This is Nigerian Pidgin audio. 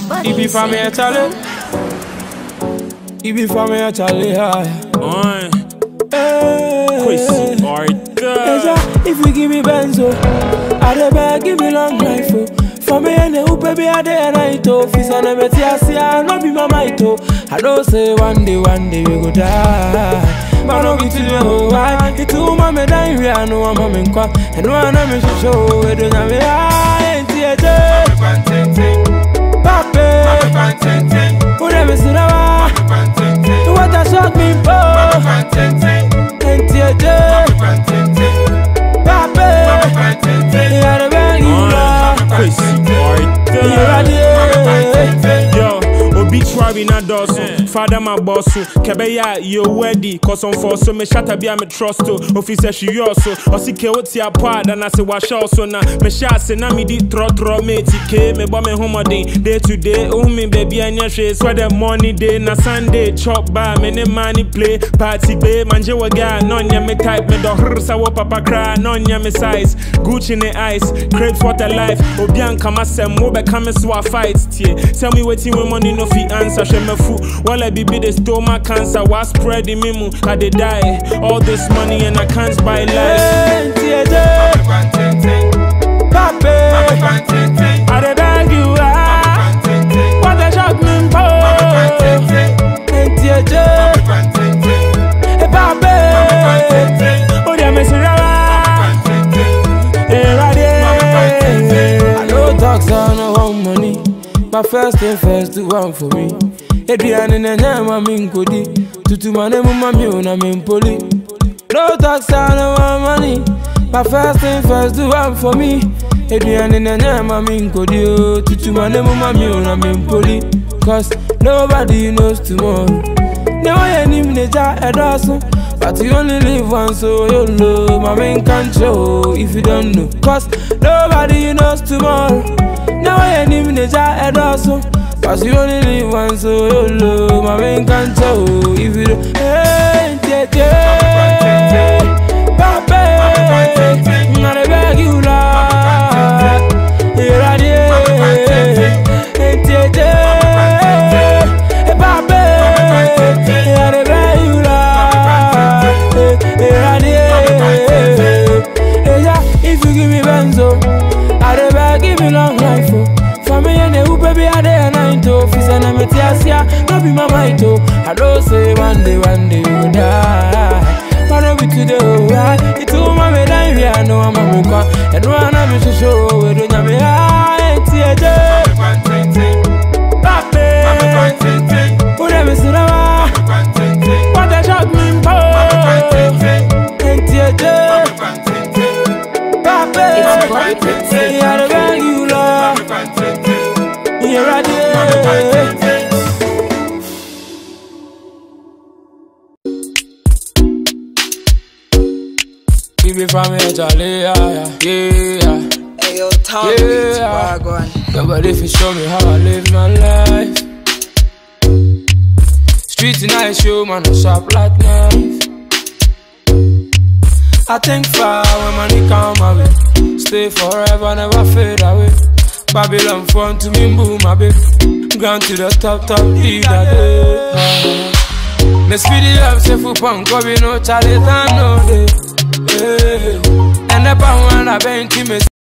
If you for me, I tell it. If you for me, I tell it. Oi, Hey. Chrissy Eja, Arthur. if you give me benzo, I dey beg, give me long life, oh. For me and the baby, I day and night, oh. Fis on a beti, I see, I no be my might, oh. I don't say one day, one day we go die. But no be today, oh, why? It's too mama dying, we are no one mama in kwa. And one of me should show, we don't have me, I ain't here, Pape, who never see the What a shock me, oh. Ain't here, Pape, you gotta beg you, Oi, Lord. Chrissy You ready? Arthur. Yo, obituary na dɔɔso fada ma bɔ so kɛbɛyɛ a yɛwadi kɔsɔmfɔ so mehyɛ bi a me trust o ofi sɛ hweyɔɔ so ɔse ke wo te apɔ a dana se wahyɛ wo so na mehyɛ ase na medi trɔtrɔ meti kee mebɔ me homɔden day to day wohu me baabi anyɛ hwee sɛ dɛ morning day na sunday chop ba me ne ma ne play party be mangye wɔ ga na ɔnyɛ me type medɔhrer sɛ wo papa koraa na ɔnyɛ me size gucci ne ice crepes water life obi ankama sɛm wobɛka me so a fight tie tell me wetin wey money no fit answer hwɛ mafu wala bibi dey stole my cancer wa spread in me mu i dey die all this money and i can't buy life Ain't here, Pape, I dey beg you, ah. What a shock me, po. Ain't here, Hey, Pape, oh, yeah, me see rara. Hey, ready? I know talks on no want money. My first thing first, do one for me. Adrian and Nyama Minkodi. Tutu mane mama mi una mimpoli. No talks on no want money. My first thing first, do one for me. Adrian and Nyama Minkodi. Tutu mane mama mi una mimpoli. Cause nobody knows tomorrow. Never hear him nature a dozen. But you only live once, so you know my main control if you don't know. Cause nobody knows tomorrow. Never hear him nature a dozen. But you only live once, so you know my main control if you don't. Hey, yeah, yeah. Pape, I beg you, Lord. Here I am. Hey, yeah, yeah. Hey, Pape, I beg you, Lord. Here I am. Hey, yeah, if you give me benzo, I dey beg, give me long life, oh. For me and the who baby, I dey a night, oh. Fis and I'm a tiasia, no be my might, oh. I don't say one day, one day you die. But no be today, oh, right? It's all my me die, we are no, I'm a muka. And one of me to show, we don't have me high, it's here, Pape, who never see the What a shock me, po. Ain't here, Pape, It's Bobby Prince. you gotta beg you, Lord. You're right here. Keep it from here, Charlie, yeah, yeah, yeah. Hey, yo, Tom Yeah. Beats, Wagwan. Nobody fi show me how I live my life. Street nice show, man, I sharp like knife. I think far when money come my way. Stay forever, never fade away. Babylon front to me, boom, my baby. Gone to the top, top, either day. Me speed it up, say for punk, go be no Charlie, no day. Yeah. And the pound when I bend to me.